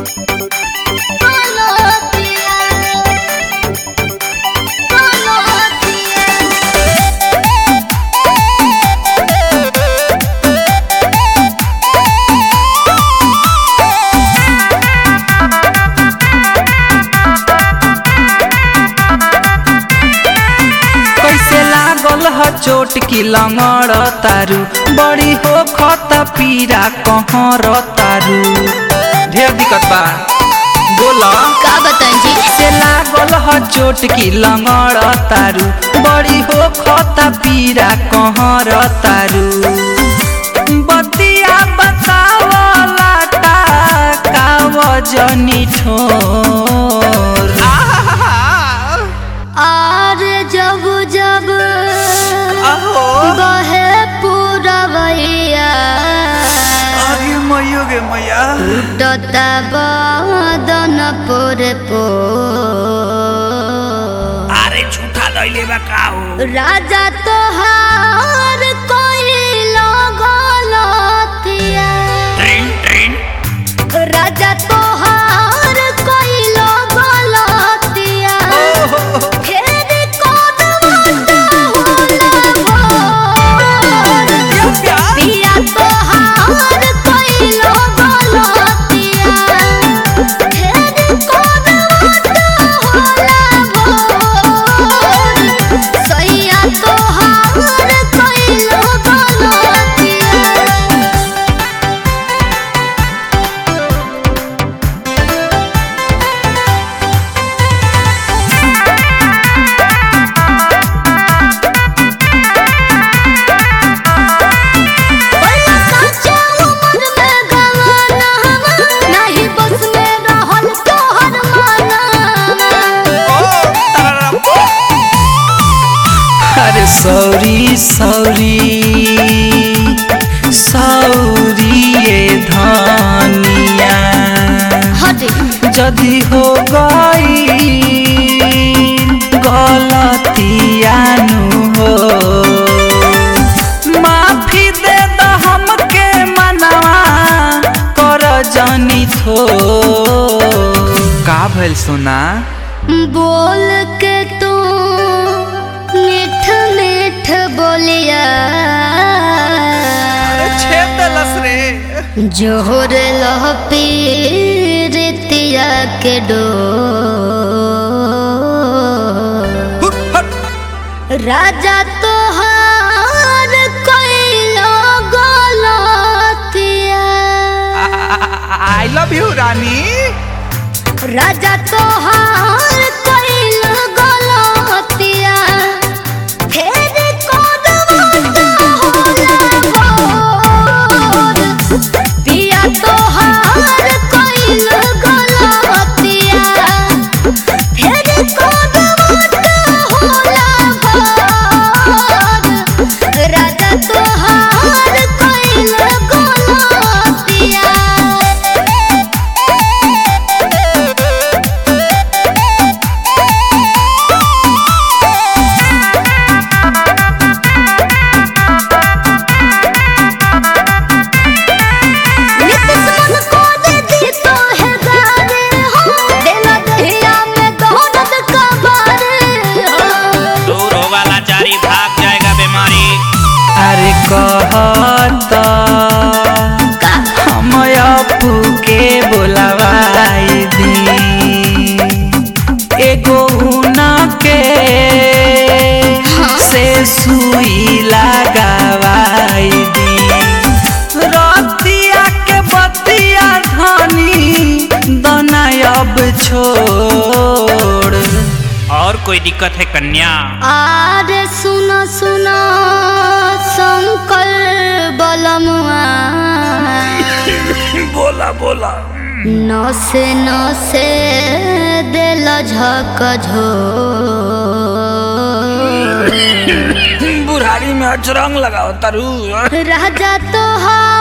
कैसे लागल ह चोट की लंगड़ तारू बड़ी हो खत पीरा कहर तारू ढेर दिक्कत बा बोला का बताएं जी से लागल ह चोट की लंगड़ तारू बड़ी हो खत पीरा कहर तारू बतिया बतावला का का वजनी ठोर और जब जब आहो बहे पूरवैया अरे मैयो गे मैया टता बदन पोरे पो अरे झूठा लैले बा का हो राजा तोहार कोई लगलतिया ट्रेन ट्रेन राजा तोहार कोई लगलतिया फेर कोन होला पिया तोहार कोई लगलतिया फेर कोन होला सैया तोहार कोई लगलतिया बड़ा काचा उम्र में गवाना नहीं बस में रहल तोहर माना अरे सॉरी सॉरी सॉरी ये धनिया हटे जदी हो गई गलतियानु हो माफी दे द हमके मनवा कर जनी थो का भइल सोना बोल के तू मीठ मीठ बोलिया छेद दलस रे जोहर लह पीरितिया के डो राजा तोहार कैलो गलतिया आई लव यू रानी राजा तोहार कैलो गलतिया फेर कोन होला भोर पिया तोहार कैलो गलतिया फेर कोन होला भोर राजा तोहार कैलो गलतिया नितिश मन को दे दी तो है गारे हो देना दहिया में दौलत का बारे हो दूर होगा लाचारी भाग जाएगा बीमारी अरे कहत हम अपू के बोलवाई दी एगो उना के से सुई लगावाई दी रतिया के बतिया धनी दना अब छोड़ और कोई दिक्कत है कन्या आर सुनो सुनो शंकर बलमुआ बोला बोला नसे नसे दिल झक झो बुढ़ारी में अचरंग लगाओ तारू राजा तोहार